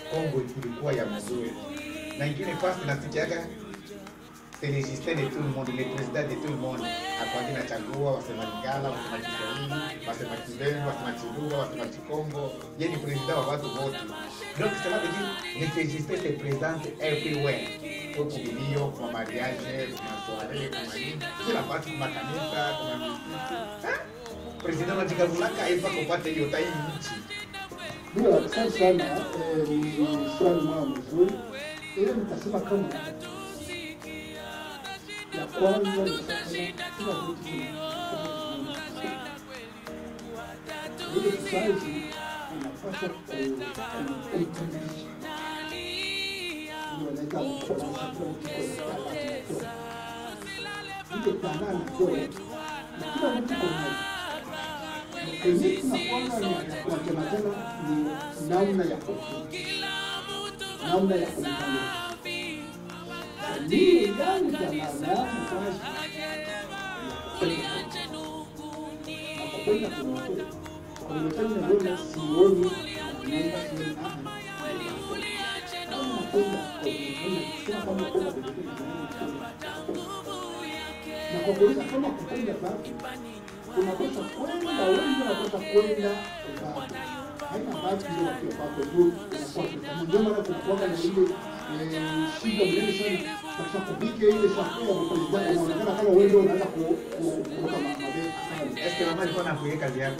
Kongo ilikuwa ya mzuri. Na ingine fast nasikiaga c'est le système de tout le monde, le président de tout le monde. Akwandi na chagua wasema Lingala, wasema Kiswahili, wasema Kibembe, wasema Chilugha, wasema Chikongo. Yeye ni president wa watu wote. Donc cela veut dire le président se présente everywhere. Kwa kubilio, kwa mariage, kwa soirée, kwa nini. Kila pati kwa kanisa, kwa misikiti. Eh? President anajikagulaka haifa kupata hiyo time nchi. Ndio, asante sana. Eh, Ni swali moja mzuri. Ile nitasema kama ya kwanza ni sasa kila kitu ile society inapaswa kumtambulisha wanaita kuonyesha kila mtu ana talanta ile talanta ndio na kila mtu kuna kenye tunakuanga tunasema tena ni namna ya kufunza namna ya kumtambulisha ndiyo ndani ya maana kazi nakupenda kunakwenda kuonekana mbona sioni naomba sioni aha kama napenda kuonekana kama kwenda kuonekana na kwa kuweza kama kupenda basi unapaswa kwenda wengi wanapaswa kwenda basi haina basi ndio wakiwa kwako juu inakuwa kama ndio maana tunakuwa na ile eh, shida mnene sana katika kupika ile chakula ya president inaonekana kama wewe ndio unaanza ku- ku- kuruka ma- mabega Est-ce que mama alikuwa anakuia kazi yako?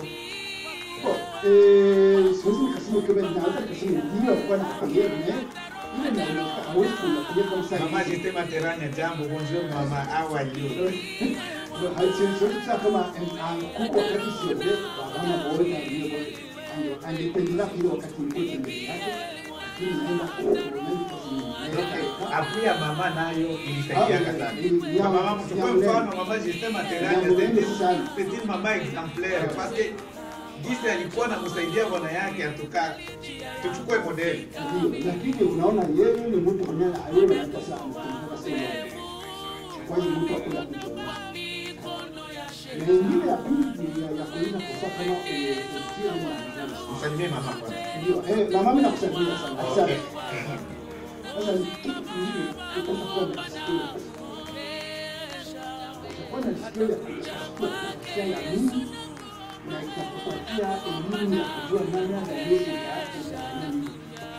Eh, siwezi nikasema kama ninaweza nikasema ndio alikuwa anakuambia ne ile inaonekana hawezi kunakuambia kama sasa Mama Sistema Teranya, jambo, bonjour mama, how are you? ndio haisiwezi kusema kama kuko wakati siende wana boona ndio angependelea kile wakati nilikuwa mbele yake lakini naenda kuonana Okay. Apu ya mama nayo ilisaidiaka sana. Ah, Kwa mama ya- mchukue ya mfano mrembo. mama Sistema Ya Teranya, mrembo c'est sana. une- c'est une mama exemplaire parce que jinsi alikuwa anamsaidia bwana yake atuka tuchukue modeli. Ndio, lakini unaona yeye ni mtu mwenyewe yeye anaita sana kumtoka sana. Kwa hiyo mtu akula kujionyesha. Na ingine ya pili ya ya kuweza kusema kama eh, kutia mwana. Msalimie mama kwanza. Ndio, eh mama mimi nakusaidia sana. Okay. Asante. Sasa ni kitu kingine utakuwa na sikio. Utakuwa na sikio ya kusikia ya Mungu na itakupatia elimu ya kujua namna na Yesu ya ya nini.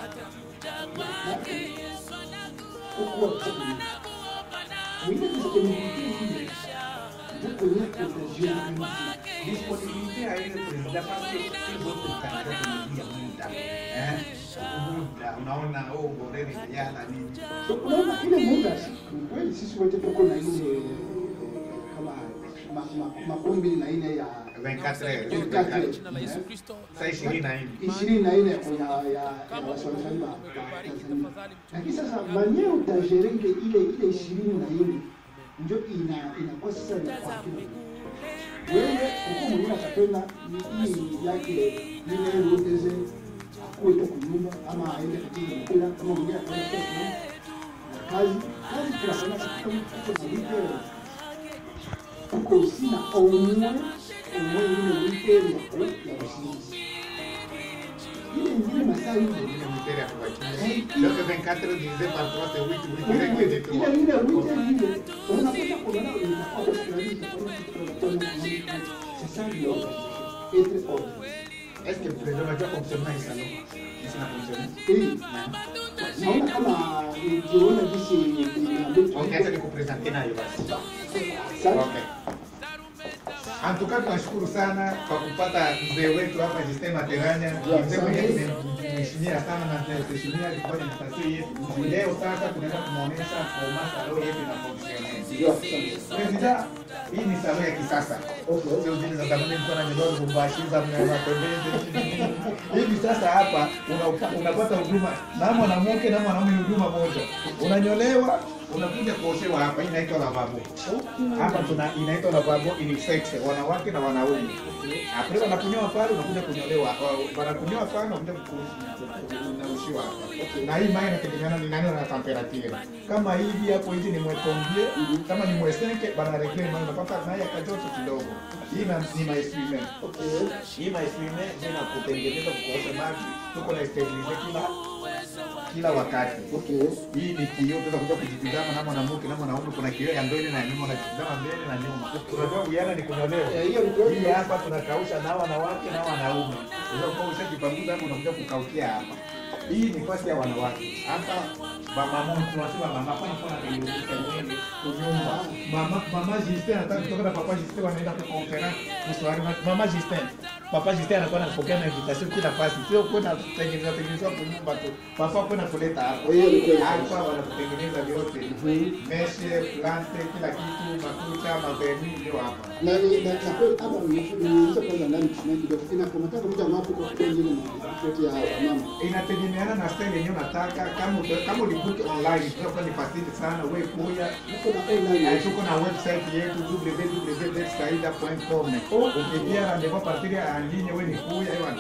Kukuwa chakula. Mwingine disponibilité ile. Ndio kwenye utajiona Disponibilité à ile président parce que si votre candidat tumelia muda. Eh? Muda unaona oh boreni vijana nini. So, unaona ile muda ni kweli sisi wote tuko na ile kama ma- ma- makumi mbili na nne ya 24 heures. 24 heures. Saa 24. ishirini na nne ya ya ya wasomaji wa wa Tanzania. Lakini sasa mwenyewe utajerenge ile ile ishirini na nne ndio ina inakuwa sasa ni kwa kila mtu. Wewe huko mwingine atapenda ni- hii yake ile rudeze akuwe tu kunyumba ama aende katika mpira kama mwingine atapenda kuwa kazi kazi tunasema katika mtu malipo tuko sina omwe omwe ile malipo ya ku ya usingizi ile ingine masaa hiyo Ile mteri ya kubakia. Donc 24 heures divisé par 3 c'est 8 8 ile direct de ile 3. ile wiki ile unapata kuona inakuwa hospitali c'est ça l'organisation être organisé Est-ce que le président va déjà fonctionner dans salon Ici n'a fonctionné. hii naona kama nikiona jinsi Ok, acha nikupresente nayo basi. Asante. Okay. Antuka tunashukuru sana kwa kupata mzee wetu hapa Justin Materanya. Yeah, Mzee mwenyewe asante. tumemheshimia sana na tunaheshimia alikuwa ni nafasi yetu. Leo sasa tunaenda kumuonesha kwa salon yetu na function. Ndio, asante. President, hii ni salon ya kisasa. Okay. Sio zile za zamani mtu ananyolewa Lubumbashi za mapembezi. Hivi sasa hapa una- unapata huduma na mwanamke na mwanaume ni huduma moja. Unanyolewa, unakuja kuoshewa hapa, hii inaitwa lavabo. Hapa tuna inaitwa lavabo unisex, wanawake na wanaume. Après wanakunyoa pale, unakuja kunyolewa. Wa- Wanakunyoa pale, unakuja ku- kunaushiwa hapa. Okay. Na hii mai inategemeana ni nani na temperature. Kama hivi hapo hivi ni mwekombie, kama ni mwesenke bana regle mai unapata naye akajoto kidogo. Hii na ni mai swimmer. Okay. Hii mai swimmer ina kutengeneza kuosha maji. Tuko na sterilize kila kila wakati. Okay. Hii ni kioo, tunaweza kuja kujitizama na mwanamke na mwanaume. Kuna kioo ya mbele na nyuma, unajitizama mbele na nyuma. Unajua uwiano ni kunyolewa. Eh, hiyo ni kweli. Hii hapa tunakausha na wanawake na wanaume. Unaweza kuwa ushajipanguza hapo unakuja kukaukia hapa. Hii ni fasi ya wanawake. Hapa mama mmoja tunasema mama hapa anafanya kuiruka nywele kunyumba. Mama mama Justin anataka kutoka na papa Justin wanaenda kwa conference kuswali. Mama Justin Papa Justin anakuwa anapokea na invitation kila fasi. Sio kwenda kutengeneza tengeneza kwa nyumba tu. Papa kwenda kuleta hapa. Hiyo ni kweli. Hapa wanakutengeneza vyote. Mhm. Meshe, plante, kila kitu, makucha, maverni ndio hapa. na ni- na na kweli hapa niulize kwanza ndani tunaye kidogo inakamata muda ngapi kwa kweli ile ripoti ya mama inategemeana na style yenyewe unataka. Kama uta- kama ulibook online, tunakuwa ni facility sana. Wewe kuya uko na online Eh, tuko na website yetu www.saida.com. Ukiingia rendezvous partir ya ligne, wewe ni kuya ewan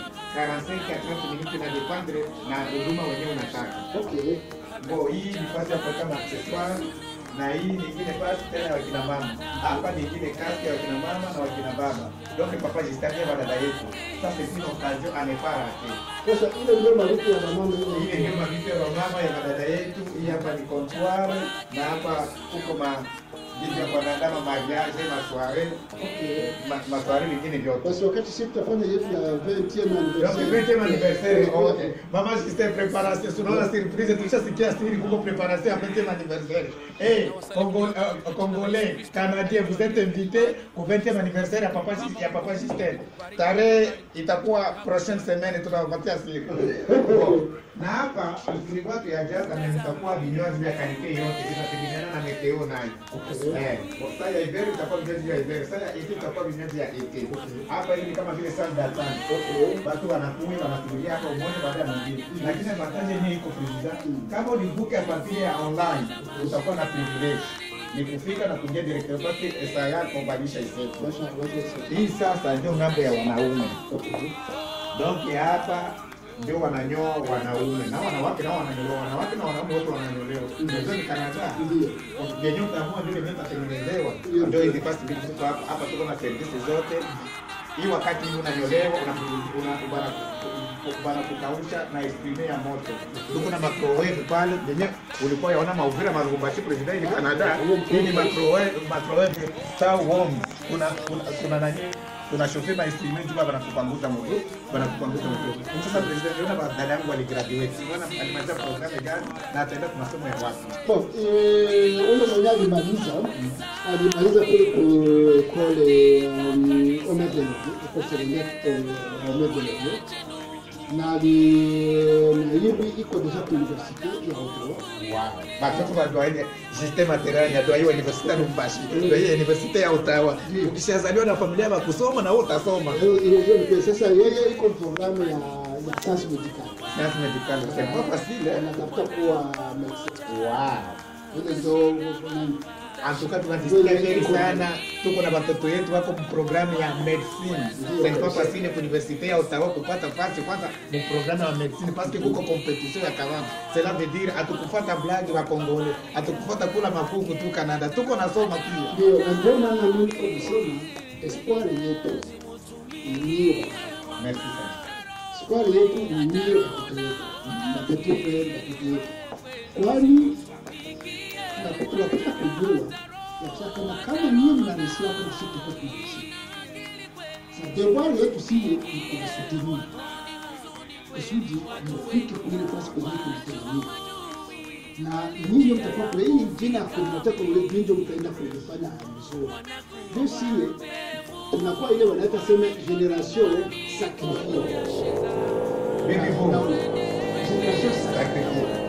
45 à 30 minutes na dependre na huduma wenyewe unataka. okay Bo, hii ni fasi ya kuweka maaccessoire na hii nyingine fasi tena ya wakina mama. Hapa ni ingine kasi ya wakina mama na wakina baba. Donc papa jistania wa dada yetu. Ça c'est une occasion à ne pas rater. sasa ile ndio malipo ya mama Ile ile ndio mavitu ya mama ya madada yetu. Hii hapa ni comptoir na hapa kuko ma vitu ya kuandaa ma mariage, ma soirée, okay ma, ma soirée mingine vyote. basi wakati sisi tutafanya yetu ya 20e Donc anniversaire 20e anniversaire okay. Mama Justin préparation, tunaona surprise tulishasikia siri kuko préparation ya 20e anniversaire. Eh, Congo, uh, Congolais, Canadiens, vous êtes invités au 20e anniversaire ya Papa Jus- ya Papa Justin. Tarehe itakuwa prochaine semaine tunawapatia siri. Bon. Na hapa tulikuwa tuyajaza na nitakuwa vinywaji vya karibia yote vinategemeana na meteo nayo. Eh, saa ya hiver itakuwa vinywaji vya hiver, saa ya ete itakuwa vinywaji ya ete. Hapa hivi ni kama vile saa datani. Watu wanakunywa wanasubiria hapa umoja baada ya mwingine. Lakini mataji yenyewe iko president. Kama ulibuke a partir ya online, utakuwa na privilege. Ni kufika na kuingia directeur parce que saa yako badilisha isetu. basha basha Hii sasa ndio ngambo ya wanaume. okay Donc hapa ndio wananyoa wanaume na wanawake nao wananyolewa, wanawake na wanaume wote wananyolewa. Ndio ni Canada. ndio Yenyewe utaamua ndio yenyewe itatengenezewa. Ndio. Ndio hizi fast bill ziko hapa. Hapa tuko na service zote. Hii wakati hii unanyolewa una una bana bana kukausha na esprime ya moto. Tuko na microwave pale yenyewe ulikuwa yaona mauvira marugumbashi president ni Canada. Hii ni microwave microwave tau warm. Kuna kuna kuna nani kuna shofe ma esprime tu bana kupanguza moto bana kupanguza moto. Sasa president yona ba dada yangu aligraduate. Unaona alimaliza program gani na ataenda kwa masomo ya wapi? Bon, eh, ule mwenye alimaliza alimaliza kule ku ekole um, Omedelevie, ekole secondaire uh, Omedelevie na ali na hivi iko deja ku universite ya Ottawa. Wow. Batoto badwaile system material ya dwaiwa universite ya Lubumbashi. Ndio universite ya Ottawa. Ukishazaliwa na familia ya kusoma na wewe utasoma. Hiyo hiyo hiyo ni sasa yeye iko programu ya ya science medical. Science medical c'est pas facile. hein? Anatafuta kuwa medecin. Wow. Ile ndio nani? Antuka tunajisikia heri sana. Tuko na watoto yetu wako mu programu ya medicine. C'est pas facile kwa universite ya Ottawa kupata fasi kwanza mu programu ya medicine parce que kuko competition ya kawama. Cela veut dire atukufata blague wa Kongole, atukufata kula makuku tu Canada. Tuko nasoma pia. Ndio, na ndio maana mimi niko nasema espoir yetu ni Merci sana. Sukari yetu ni ndio watoto wetu, watoto wetu, watoto wetu. Kwani na tunataka kujua ya kusema kama kama nyinyi mnanisiwa kama sisi tuko tunaishi. Sa devoir yetu si ni kuwasudumia kusudi mfike kule nafasi kwa hiyo kulitazamia na nyinyi mtakuwa kwa hii jina kulimatia kwa ule binjo mtaenda kulifanya vizuri. Ndio siwe tunakuwa ile wanaita sema generation sacrifice. Baby boom. Generation sacrifice. Sacrifice.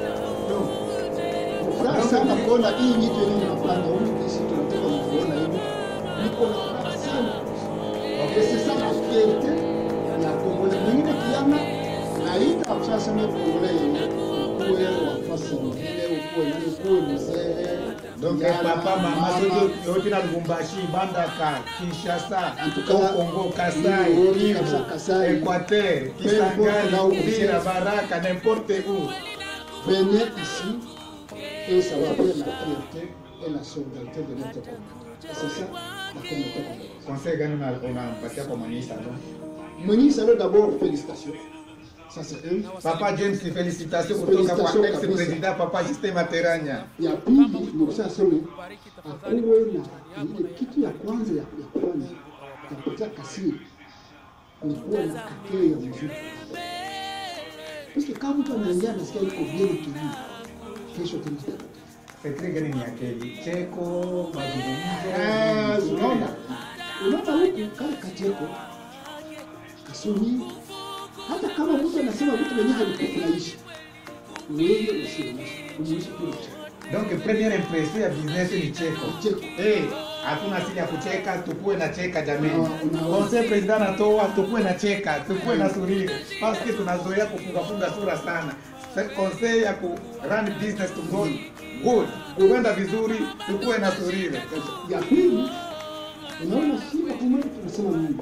Furaha sana kuona hii nyito yenyewe mnafanya huyu kisi tunataka kuona hivi. Niko na furaha sana. Okay, c'est ça la fierté ya Kongole. Mwingine kiama na ita sasa sema Kongole yenyewe. ukuwe wafasi mwingine, ukuwe nani, ukuwe mzee Donc kijana, papa mama mama, soki yoti na Lubumbashi, Mbandaka, Kinshasa, En tout cas, au Congo, Kasai, oui, oui, Kivu, Kasai, Kasai. Équateur, Peu importe là où Kisangani, vous Uvira, êtes. Baraka, n'importe où. venez ici et ça va faire la fierté et la solidarité de notre communauté. C'est ça la communauté congolaise. Conseil gani una- unampatia kwa mwenye salon? Mwenye Salon d'abord félicitations. Ça c'est un. Papa James, félicitations kutoka kwa Félicitations ex-president Papa Justin Materanya. ya pili nimeshasema akuwe na ile kitu ya kwanza ya, ya kwanza ya kupatia kasiri ni kuwa na kakee ya muziki Paske kama mtu anaingia nasikia iko bien kilini kesho tena Sekre gani ni akeli? Cheko, Ah, mazungumzo. unaona unaona huku kale kacheko kasuni hata kama mtu anasema vitu vyenye havikufurahishi wewe usionyeshe unyeshe tu cheko Donc première impression ya business ni cheko. cheko Eh, hatuna asili ya kucheka, tukuwe na cheka jamani. Una- una- Conseil president anatoa, tukuwe na cheka, tukuwe na surire. Parce que tunazoea kufunga funga sura sana. Se- Conseil ya ku run business to go good. Kuenda vizuri, tukuwe na surire. ya pili unaona shida kumweli tunasema mungu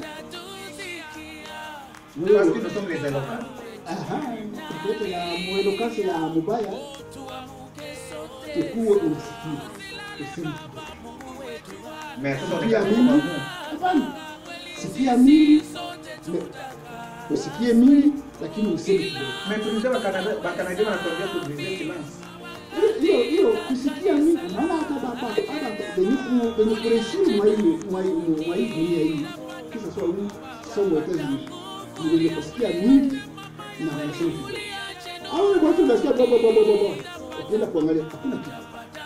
Parce que wewe nous sommes les éloquents. aha kote ya mwelokasi ya mubaya ukuwe unasikia usemi Mais sasa sikia ni mingi hapana sikia mingi me- usikie mingi lakini usemi kidogo Mais tulisema Canada, Canada wanatuambia tubriser silence. hiyo hiyo kusikia mingi unaona hata baba hata benye ku benye kuheshimu mwa hii mwa hii mwa hii dunia hii kisa sawa hii somo ya kazi ni wenye kusikia mingi na wanasema kidogo au watu wanasikia baba baba baba ukienda kuangalia hakuna kitu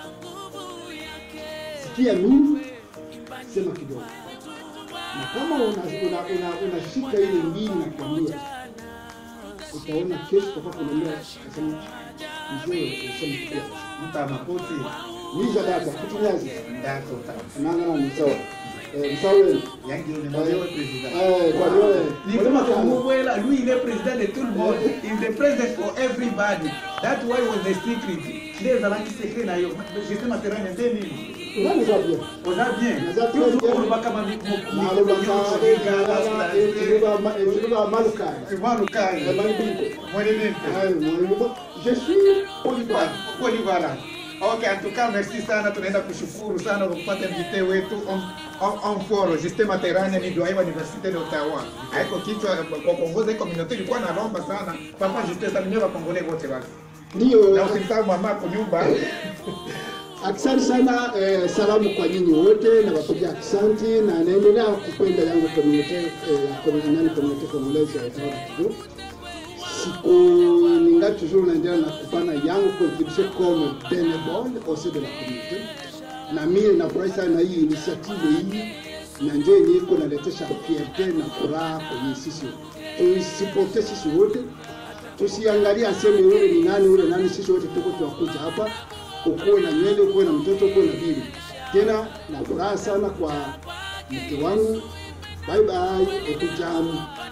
sikia mingi sema kidogo na kama unashika una, una, unashika ile mbili na kuambia utaona kesho utakuwa kunaambia kasema mzee useme kidogo Mta makoti, niza data kutunyazi ndako ta. nana ni sawa eh sawa Yangi ni mmoja wa president. eh kwa hiyo Nilisema Kamubwela, lui il est président de tout le monde. Il est the president for everybody. That's why was the secret. Ndio zalaki secret na hiyo. Justin Materanya ndio nini? unani sawa pia Oza bien. Naza bien. Toujours on va kama mi Malo baka egala ezuba ma ezuba maluka Malukai. Ebani bingo. Mwene nini? Ayo mwanzo je suis polyvalent Polyvalent. Ok, en tout cas, merci sana. Tunaenda kushukuru sana kwa kupata invité wetu on on on foro Justin Materanya ni doyen wa Université de Ottawa. Haiko kichwa kwa kuongoza hii community ilikuwa nalomba sana. Papa Justin salimia wa Kongole wote basi. Na ndio usimsahau mama kwa nyumba. Asante sana eh, salamu kwa nyinyi wote na wapiga asante na naendelea kupenda yangu community eh, community community congolaise ya Ottawa Kivu. Siku ninga toujours naendelea na kupana yangu contribution comme bénévole au sein de la communauté. Na mimi nafurahi sana na hii initiative hii na ndio yenye iko naletesha fierté na furaha kwenye sisi tuisipote sisi wote tusiangalie aseme yule ni nani yule nani, sisi wote tuko tunakuja hapa, ukuwe na nywele, ukuwe na mtoto, ukuwe na bibi. Tena na furaha sana kwa mke wangu, bye bye, ekujamu.